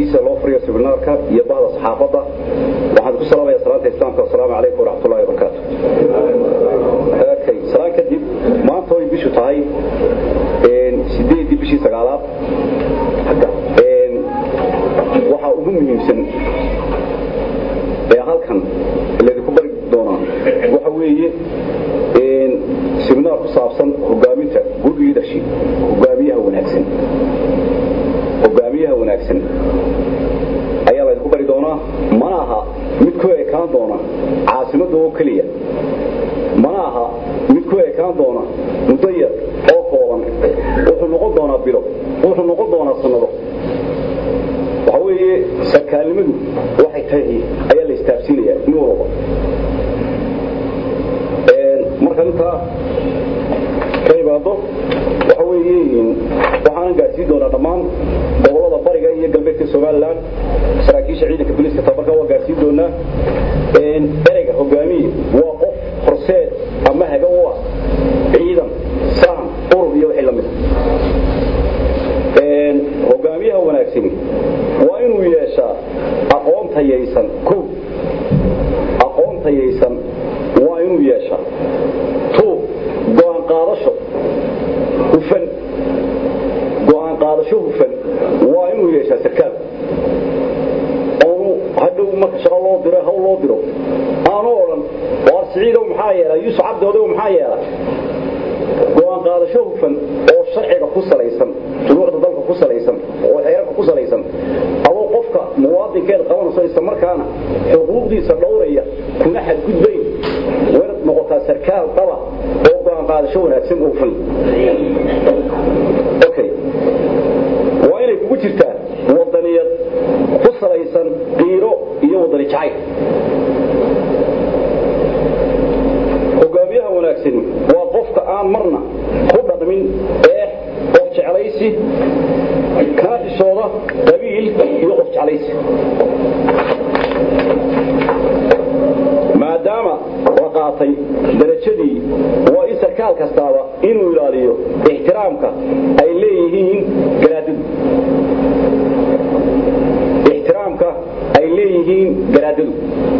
barnaamijkiisa loo furiyo sibinaarka iyo bahda saxaafadda waxaan ku salaamaya salaanta islaamka asalaamu calaykum waraxmatullahi wabarakaatu okay salaan kadib maanta way bishu tahay sideedii bishii sagaalaad waxaa ugu muhiimsan ee halkan laydinku bari doonaa waxa weeye siminaar ku saabsan hogaaminta good leadership hogaamiyaha wanaagsan hogaamiyaha wanaagsan ayaa laydinku bari doonaa mana aha mid ku ekaan doona caasimadda oo keliya mana aha mid ku ekaan doona muddo yar oo kooban wuxuu noqon doonaa bilo wuxuu noqon doonaa sannado waxa weeye sarkaalnimadu waxay tahay ayaa la istaabsiinayaa in walba marka intaa ka imaado waxa weeye waxaanan gaarsiin doonaa dhammaan gobolada bariga iyo galbeedka somalilan saraakiisha ciidanka booliiska tabarka waa gaarsiin doonaa ereyga hogaamiye waa qof horseed ama haga u ah ciidan saan urur iyo wixii lamid hogaamiyaha wanaagsani waa inuu yeeshaa aqoon tayaysan ko aqoon tayaysan waa inuu yeeshaa tu go'aan qaadasho hufan go'aan qaadasho hufan waa inuu yeeshaa sarkaal oonu hadhow marka shaqo loo diro hawl loo diro aanu odhan waar siciidow maxaa yeela yuusuf cabdiodow maxaa yeela go'aan qaadasho hufan oo sharciga ku salaysan shuruucda dalka ku salaysan oo xeerarka ku salaysan adoo qofka muwaadinkeed qabanayso isla markaana xuquuqdiisa dhowraya kuna xadgudbayn waynad noqotaa sarkaal dhaba oo go'aan qaadasho wanaagsan oo hufan okay waa inay kugu jirtaa wadaniyad ku salaysan qiiro iyo wadani jacayl hogaamiyaha wanaagsani waa qofka aan marna ku dhaqmin eex qof jeclaysi kana xishooda qabiil iyo qof jeclaysi maadaama la qaatay darajadii waa in sarkaal kastaaba inuu ilaaliyo ixtiraamka ay leeyihiin garaadadu ixtiraamka ay leeyihiin garaadadu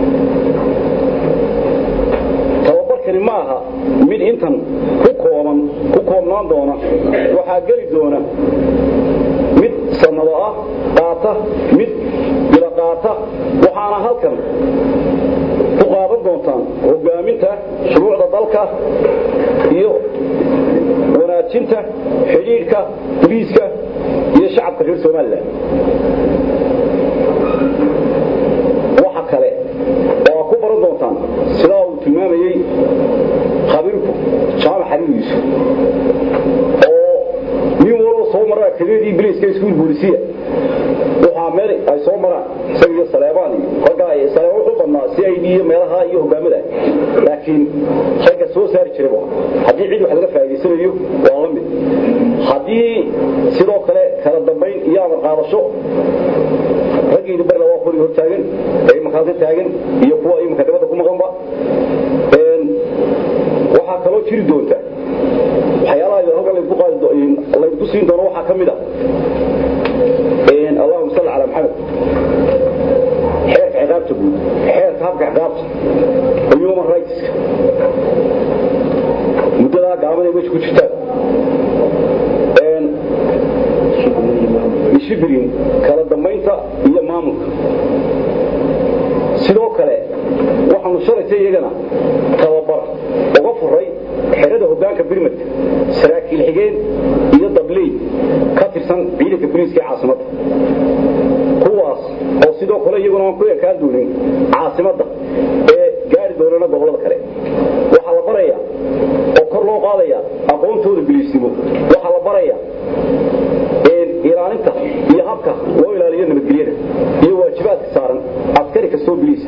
tababarkani ma aha mid intan ku kooban ku koobnaan doona waxaa geli doona mid sannado ah qaata mid bila qaata waxaana halkan ku qaadan doontaan hogaaminta shuruucda dalka iyo wanaajinta xidhiidhka boliiska iyo shacabka reer somalilan waxa kale oo aa ku baran doontaan sidaa uu tilmaamayey khabiirku jaamac xariiriisu oo nin walba soo mara akademiyadii biliiska iskuul boolisiya waxaa meel ay soo maraan isaga iyo saleebaan iyo raggaa saleebaan wuxuu badnaa si ay iyo meelaha iyo hogaamada laakiin ragga soo saari jiray haddii cid wax laga faa'iidaysanayo waa la mid haddii sidoo kale kala dambayn iyo amar qaadasho raggiina barna waa qori hortaagan ee imankaasi taagan iyo kuwa imanka dabadda ku maqanba waxaa kaloo jiri doonta waxyaalaha halkan laydku qaadi laydku siin doono waxaa ka mid ah allahuma salli calaa maxamed xeerka ciqaabta guud xeerka habka ciqaabta human rightska muddadaa gaaban ay meesha ku jirtaan dishiblin kala dambaynta iyo maamulka sidoo kale waxaanu shalaysa iyagana tababar uga furay xerada hogaanka birmadka saraakiil xigeen iyo dabley ka tirsan ciidanka boliiska ee caasimadda kuwaas oo sidoo kale iyaguna aan ku ekaan doonin caasimadda ee gaari doonana gobollada kale waxaa la barayaa oo kor loo qaadaya aqoontooda biliisnimo waxaa la barayaa ilaalinta iyo habka loo ilaaliyo nabadgelyada iyo waajibaadka saaran askari kastoo biliisa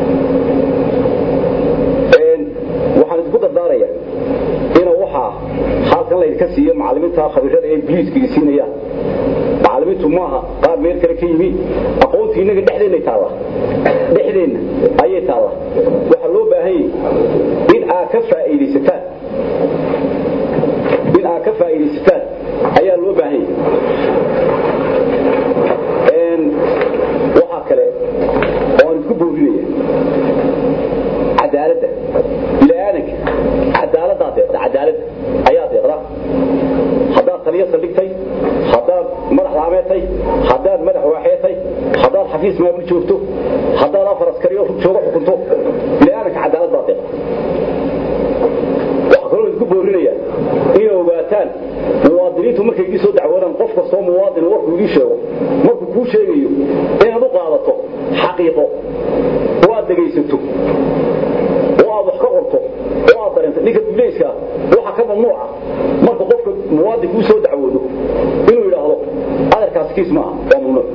waxaan idinku dardaaraya ina waxaa halkan laydinka siiyo macalimiinta khabiirada ee biliiska siinayaan macalimiintu maaha qaar meel kale ka yimi aqoontii innaga dhexdeenna taalla dhexdeenna ayay taalla waxaa loo baahan yahay in aad ka faa'iidaysataan in aad ka faa'iidaysataan ayaa loo baahan yahay muwaadiniintu markay idii soo dacwoodaan qof kastoo muwaadin warkuu idii sheego markuu kuu sheegayo inaad u qaadato xaqiiqo oo aad dhegaysato oo aad wax ka qorto oo aad dareento ninka dulayska waxa ka mamnuuca marka qofka muwaadin kuu soo dacwoodo inuu yidhaahdo adarkaas kiis maaha waa mamnuuc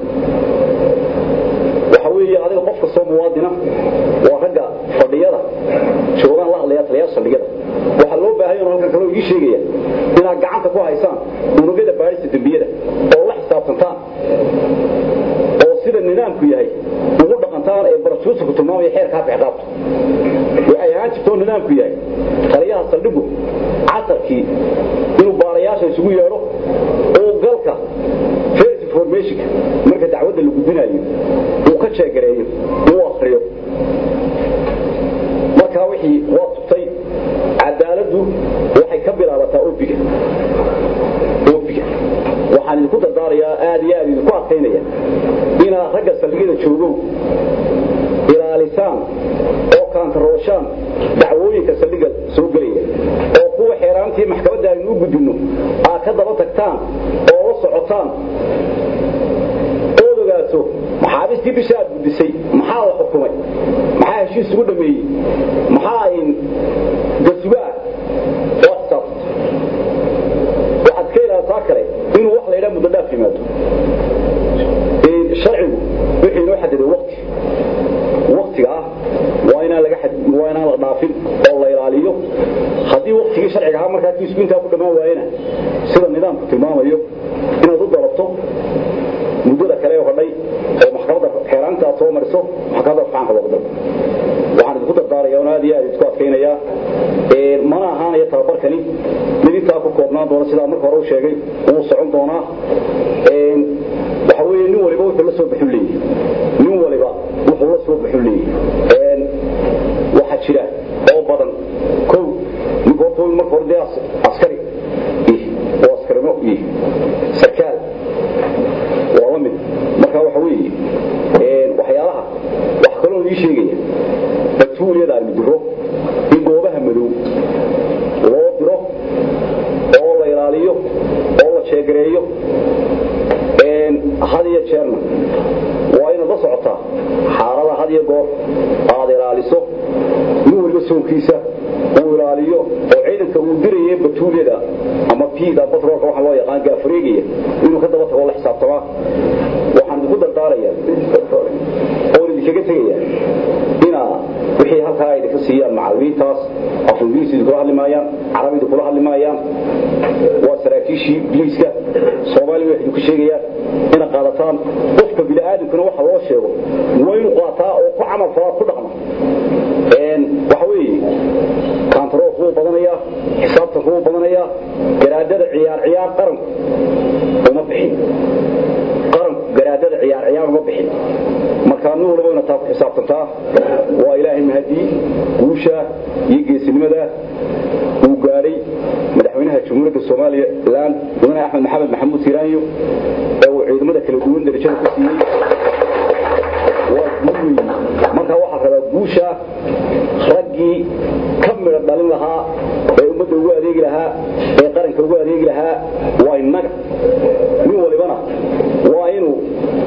waxa weeye adiga qof kastoo muwaadina waa ragga fadhiyada joogaan la hadlaya taliyaasha fadhiyada waxaa loo baahan yahay halkan kaloo ii sheegaya inaad gacanta ku haysaan unugyada baadhista dembiyada oo la xisaabtantaan oo sida nidaamku yahay ugu dhaqantaan ee barasuusuku tilmaamaya xeerka habka ciqaabta waxay ahaan jirtoo nidaamku yahay taliyaha saldhigu casarkii inuu baarayaasha isugu yeedho oo galka first informationka marka dacwadda la gudbinayo uu ka jeegareeyo uu akriyo markaa wixii waa tubtay cadaaladdu waxay ka bilaabataa obiga obiga waxaan idinku dardaarayaa aad iyo aad idinku adkaynaya inaad ragga saldhigyada joogow ilaalisaan oo kaantarooshaan dacwooyinka saldhiga soo gelaya oo kuwa xeeraantii maxkamadda aynu u gudbinno aad ka daba tagtaan oo la socotaan ood ogaato maxaabiistii bisha aad gudbisay maxaa la xukumay maxaa heshiis ugu dhameeyey maxaa in gasugaa oo xisaabtanta waxaad iska ilaalisaa kale inuu wax la yidhaha muddo dhaaf yimaado sharcigu wixii inoo xadiday waqti waqtiga ah waa inaan laga waa inaan la dhaafin oo la ilaaliyo haddii waqtigii sharciga ahaa markaa kiisku intaa ku dhammaan waayena sida nidaamku tilmaamayo inaad u dalabto muddada kale ee hodhay oo maxkamadda xeeraanta aad soo mariso maxkamadda faanka loogu dalbo waxaan idinku dardaaraya oon aad iyo aad idinku adkaynayaa mana ahaanaya tababarkani mid intaa ku koobnaan doona sidaa marka hore u sheegay wuu socon doonaa waxa weeye nin waliba wuxuu la soo baxu leeyahay nin waliba wuxuu la soo baxu leeyahay waxaa jira oo badan kow ninka horta marka hore dee askari oo askarimo iyo sarkaal waa la mid marka waxa weeye waxyaalaha wax kaloo ii sheegaya batuuliyada aynu diro in goobaha madow loo diro oo la ilaaliyo oo la jeegareeyo had iyo jeerna waa inaad la socotaa xaalada had iyo goor aad ilaaliso nin waliba soonkiisa uu ilaaliyo oo ciidanka uu diraya batuulyada ama piida batroolka waxa loo yaqaan gaafareegaya inuu ka daba tago la xisaabtamaa waxaan idinku dardaaraya oon idinkaga tegaya inaa wixii halkaa ay idinka siiyaan macallimiintaas af ingiriis idinkula hadli maayaan carabi idinkula hadli maayaan waa saraakiishii biliiska soomaaliya waxay idinku sheegayaan ina qaadataan qofka bini'aadamkuna waxa loo sheego waa inuu qaataa oo ku camal falaa ku dhaqma waxa weeye kaantaroolku wuu badanayaa xisaabtanku wuu badanayaa garaadada ciyaar ciyaar qaranku uma bixin qaranku garaadada ciyaar ciyaar uma bixin markaa nin waliba ina taa ku xisaabtantaa waa ilaahay mahadii guusha iyo geesinimada uu gaadhay madaxweynaha jamhuuriyadda soomaaliya laan mudane axmed maxamed maxamuud siiraanyo ee uu ciidamada kala duwan darajada ku siiyey waa guul weyn markaa waxaa rabaa guusha raggii ka midha dhalin lahaa ee ummadda ugu adeegi lahaa ee qaranka ugu adeegi lahaa waa innaga nin walibana waa inuu